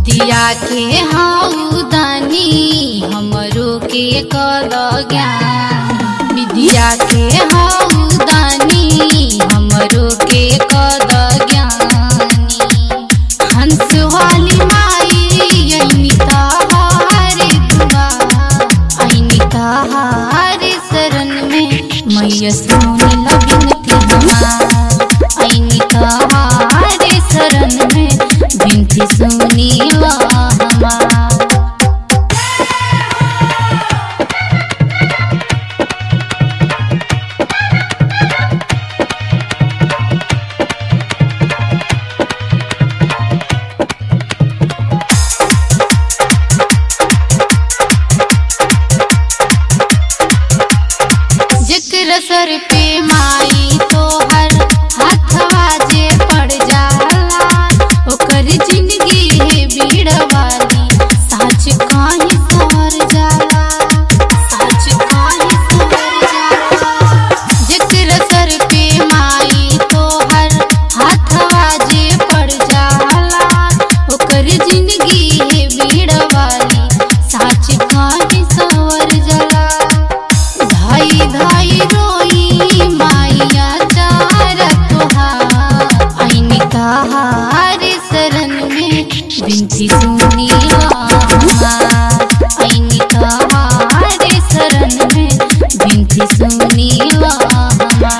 विद्या के हाउदानी हमरो के कद ज्ञान विद्या के हाउदानी हमरो के कद ज्ञानी हंस वाली माई अइनी ताहारे दुआ अइनी ताहारे शरण में मैया सोनी लबिनती हमार अइनी ताहारे शरण में बिनती सुनी ला हमार जेकर सर पे माई तोहर हाथवा जे पड़ जाला ओकर जिंदगी है भीड़ वाली साच काहे सवर जाला साच काहे सवर जाला जेकर सर पे माई तोहर हाथवा जे पड़ जाला ओकर जिंदगी है भीड़ वाली साच काहे सवर जाला धाई धाई रोई माइया चार तुहार आईनी तहार शरण में बिनती सुनी आईनी तहार शरण में बिनती सुनी हमार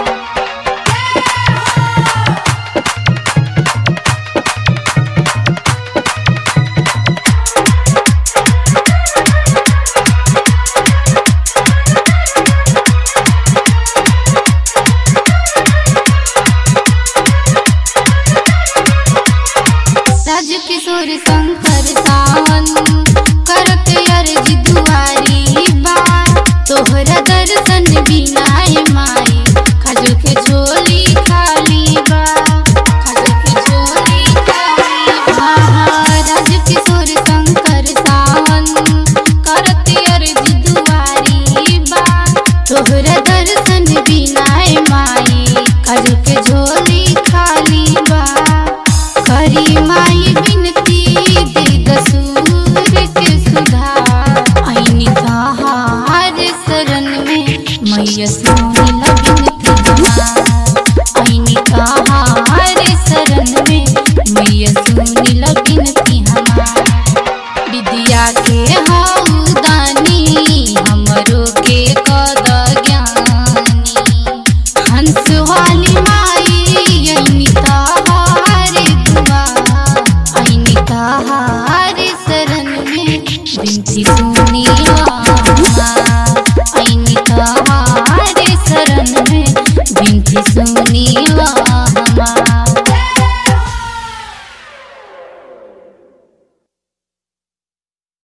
राज किशोर शंकर सावन करत अर्जी दुआरी बा तोहरा दर्शन बिना ए माई खजल के झोली खाली बा खजल के झोली खाली बा राज किशोर शंकर सावन करत अर्जी दुआरी बा तोहरा दर्शन बिना ए माई खजल के झोली खाली बा करी माई बिनती दे दसूर के सुधार आईनी तहार शरण में मैया सोनी लबिनती हमार आईनी तहार शरण में मैया सोनी लबिनती हमार विद्या के हाउदानी हमरो के कद ज्ञानी हंस वाली माई अइनी तहारे दुआ अइनी तहारे शरण में बिनती सुनी ला